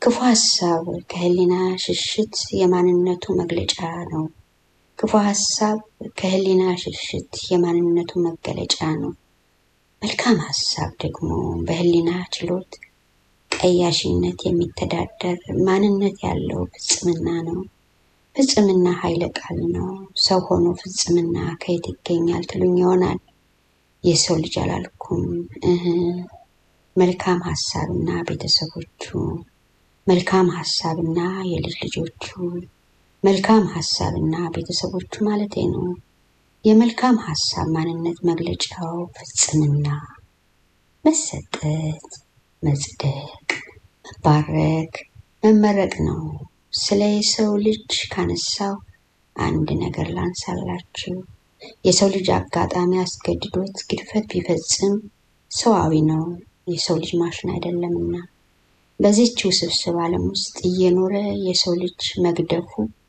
ክፉ ሀሳብ ከህሊና ሽሽት የማንነቱ መግለጫ ነው። ክፉ ሀሳብ ከህሊና ሽሽት የማንነቱ መገለጫ ነው። መልካም ሀሳብ ደግሞ በህሊና ችሎት ቀያሽነት የሚተዳደር ማንነት ያለው ፍጽምና ነው። ፍጽምና ኃይለ ቃል ነው። ሰው ሆኖ ፍጽምና ከየት ይገኛል ትሉኝ ይሆናል። የሰው ልጅ አላልኩም እህ መልካም ሀሳብና ቤተሰቦቹ፣ መልካም ሀሳብና የልጅ ልጆቹ፣ መልካም ሀሳብና ቤተሰቦቹ ማለቴ ነው። የመልካም ሀሳብ ማንነት መግለጫው ፍጽምና፣ መሰጠት፣ መጽደቅ፣ መባረክ፣ መመረቅ ነው። ስለ የሰው ልጅ ካነሳው አንድ ነገር ላንሳላችሁ። የሰው ልጅ አጋጣሚ አስገድዶት ግድፈት ቢፈጽም ሰዋዊ ነው። የሰው ልጅ ማሽን አይደለምና በዚህች ውስብስብ ዓለም ውስጥ እየኖረ የሰው ልጅ መግደፉ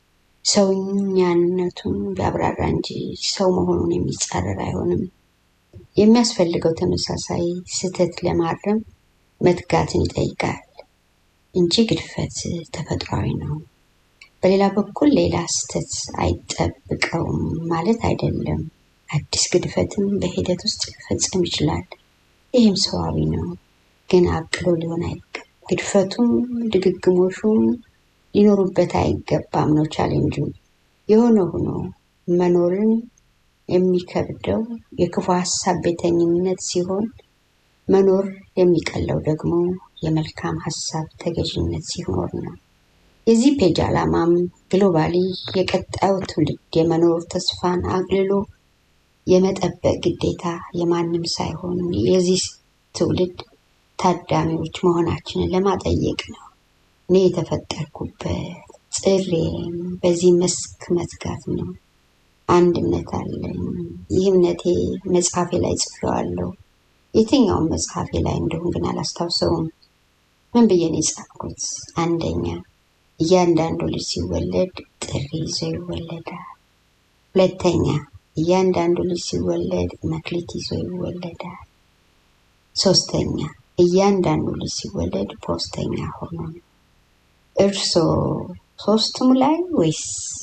ሰውኛነቱን ቢያብራራ እንጂ ሰው መሆኑን የሚጻረር አይሆንም። የሚያስፈልገው ተመሳሳይ ስህተት ለማረም መትጋትን ይጠይቃል እንጂ ግድፈት ተፈጥሯዊ ነው። በሌላ በኩል ሌላ ስህተት አይጠብቀውም ማለት አይደለም። አዲስ ግድፈትም በሂደት ውስጥ ሊፈጸም ይችላል። ይህም ሰዋዊ ነው፣ ግን አቅሎ ሊሆን አይገባም። ግድፈቱም ድግግሞሹም ሊኖሩበት አይገባም ነው ቻሌንጁ። የሆነ ሆኖ መኖርን የሚከብደው የክፉ ሀሳብ ቤተኝነት ሲሆን መኖር የሚቀለው ደግሞ የመልካም ሀሳብ ተገዥነት ሲኖር ነው። የዚህ ፔጅ ዓላማም ግሎባሊ የቀጣዩ ትውልድ የመኖር ተስፋን አግልሎ የመጠበቅ ግዴታ የማንም ሳይሆን የዚህ ትውልድ ታዳሚዎች መሆናችንን ለማጠየቅ ነው። እኔ የተፈጠርኩበት ጥሬም በዚህ መስክ መትጋት ነው። አንድነት አለኝ። ይህ እምነቴ መጽሐፌ ላይ ጽፌዋለሁ። የትኛውም መጽሐፌ ላይ እንደሆን ግን አላስታውሰውም። ምን ብዬ ነው የጻፍኩት? አንደኛ እያንዳንዱ ልጅ ሲወለድ ጥሪ ይዞ ይወለዳል። ሁለተኛ እያንዳንዱ ልጅ ሲወለድ መክሊት ይዞ ይወለዳል። ሶስተኛ እያንዳንዱ ልጅ ሲወለድ ፖስተኛ ሆኖ ነው። እርሶ ሶስቱም ላይ ወይስ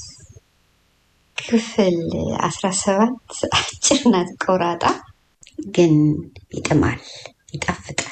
ክፍል አስራ ሰባት አጭር ናት ቆራጣ፣ ግን ይጥማል፣ ይጣፍጣል።